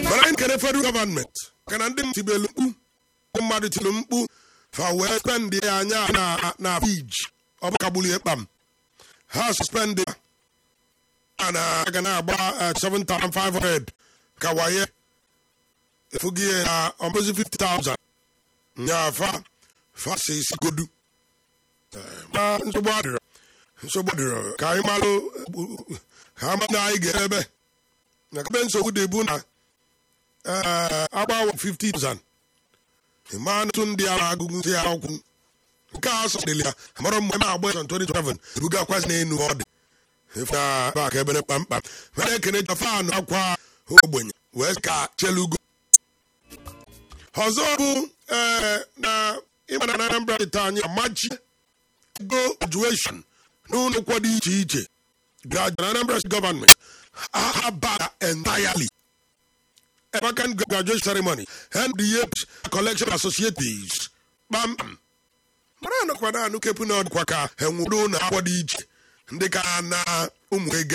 mana anyị kere federal gọọmenti maka na ndị tibelu mkpu ndị mmadụ tiri mkpu fa wee spendị ya anya na na fij ọ bụ kagburu ya kpam ha suspendị ya na aga na-agba eh, 7500 ka waye efughị ya na ọmụzi 50000 nya fa fa si isi godu Eh, ma nsogbu adịrọ nsogbu adịrọ ka anyị malụ eh, ha ma na anyị ga-ebe na kebe nsogbu dị bụ na eh, agbawo 50000 ịma ntụ ndị agha agụgụ ndị akwụ nke a sọdịlị ya amara mgbe ma agba ya 2027 ebugakwazi n'enu ọ dị efe na bak ebere kpamkpam mere ekene fanụ akwa ogbenye wee ka chelugo ọzọ bụ ee na ịma na Anambra steeti anyị amachi ego graduation n'ụlọ akwụkwọ dị iche iche graduate na Anambra State gọọmenti abara entirely vacant graduation ceremony and the year collection associates kpamkpam mara anọkwa na anụ kepụ na ọdịkwa ka enwere ụlọ akwụkwọ dị iche ndị ka na ụmụ ego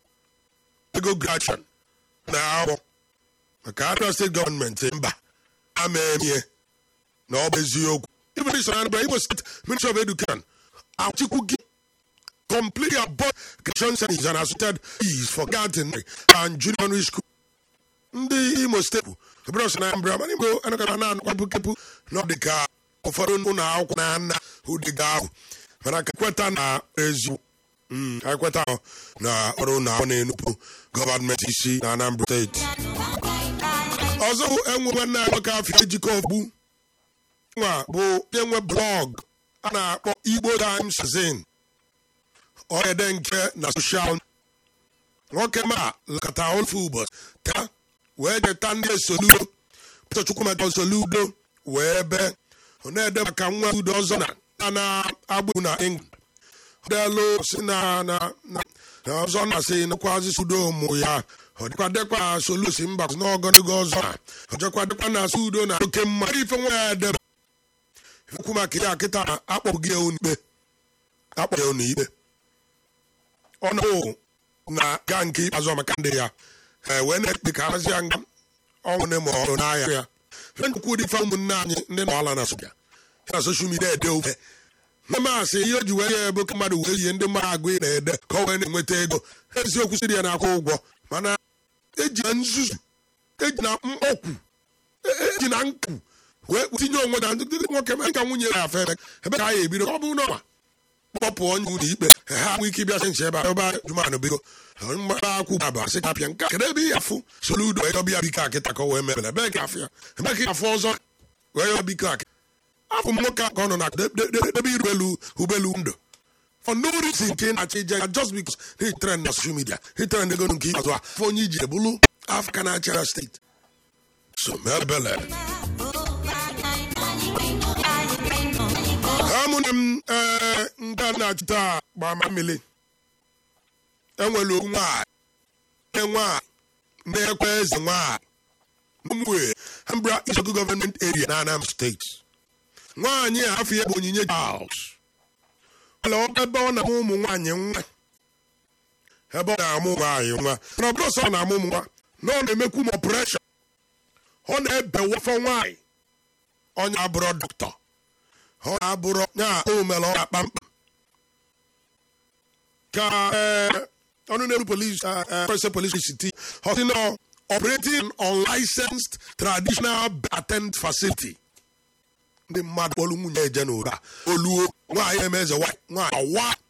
ego graduation na akwụkwọ maka Anambra steeti gọọmenti mba ama emie na ọ bụ eziokwu even if Anambra Imo State Ministry of Education achịkwu gị complete above graduation ceremonies and associated fees for garden and junior school ndị imo steeti ebere ọsọ na Anambra mana igbo anakọta na anụkwapụ kepụ na ọ dị ka ụfọdụ ụlọ akwụkwọ na nna ụdịga ahụ mana ka kweta na eziokwu Mm, anyị kweta ahụ na ọrụ na ọ na-enupụ gọọmenti isi na Anambra steeti ọzọ bụ enwe nwanne anyị nwoke afọ ejikọ ogbu nwa bụ onye nwe blọg a na-akpọ Igbo Times Magazine ọede nke na soshal nwoke ma lekọta ofu ụbọchị taa wee jeta ndị esoludo Peter Chukwumeka Soludo wee bee ọ na-ede maka nwa udo ọzọ na a na-agbụ na England ọdelu si na na na na ọzọ na-asị nakwazi sudo ụmụ ya ọ dịkwa dịkwa solusi mba n'ọgọdịgo ọzọ na ọjọkwa dịkwa na sudo na oke mma ife nwa ya edebe ikwu maka ya kịta akpọghị gị n'ikpe akpọghị ya n'ikpe ọnụ na ga nke ikpeazụ maka ndị ya e wee na-ekpe ka hazie nga ọnwụ na ma ọrụ n'ahịa ya fe nkwu dị fa ụmụnne anyị ndị nọ ala na sobia ya na soshal midia ede ofe mmasị ihe o ji wee ya ebe ka mmadụ wee yie ndị mmadụ agụ na-ede ka ọ wee na-enweta ego eziokwu siri ya na-akwụ ụgwọ mana eji na nzuzu eji na mkpọkwu eji na nkụ wee tinye onwe na ndị nwoke mee ka nwunye ya afe ebe ka a ya ebido ọ bụ n'ọnwa kpọpụ onye ụlọ ikpe ha nwee ike ịbịasị nche ebe a ebe jumanụ biko mgbara akwụ bụ asị kapịa nke kedu ebe ihe afụ soludo wee dọbịa biko akịta ka o wee mebere ebe ka afụ ya ebe ka afụ ọzọ wee yọ biko akịta afụ m nwoke ka ọ nọ na debe iru elu ụgbọelu ndụ for no reason nke ị na-achọ ije ya just because he trend na social media he trend ego nke ikpeazụ a afọ onye iji ebulu afrịka na-achị ya steeti so mebele ha mụna m ee nke a na-achịta gbama mmiri enwere okwu nwaanyị nwaanyị na-ekwe eze nwaanyị n'ụmụnwe Anambra Isogu gọọmenti area na Anambra steeti nwaanyị a afọ ya bụ onyinye Charles ala ebe ọ na-amụ ụmụ nwaanyị nwa ebe ọ na-amụ nwaanyị nwa na ọ bụrụ sọ ọ na-amụ ụmụ nwa na ọ na-emekwu m ọpụreshọn ọ na-ebewafọ nwaanyị onye abụrụ dọkịta ọ na-abụrụ ya o mere ọ kpamkpam ka ọnụ na-eru polisi pressure police city ọ sị na operating unlicensed traditional attend facility ndị mmadụ kpọrọ nwunye eje n'ụra oluo nwaanyị eme eze nwaanyị ọwa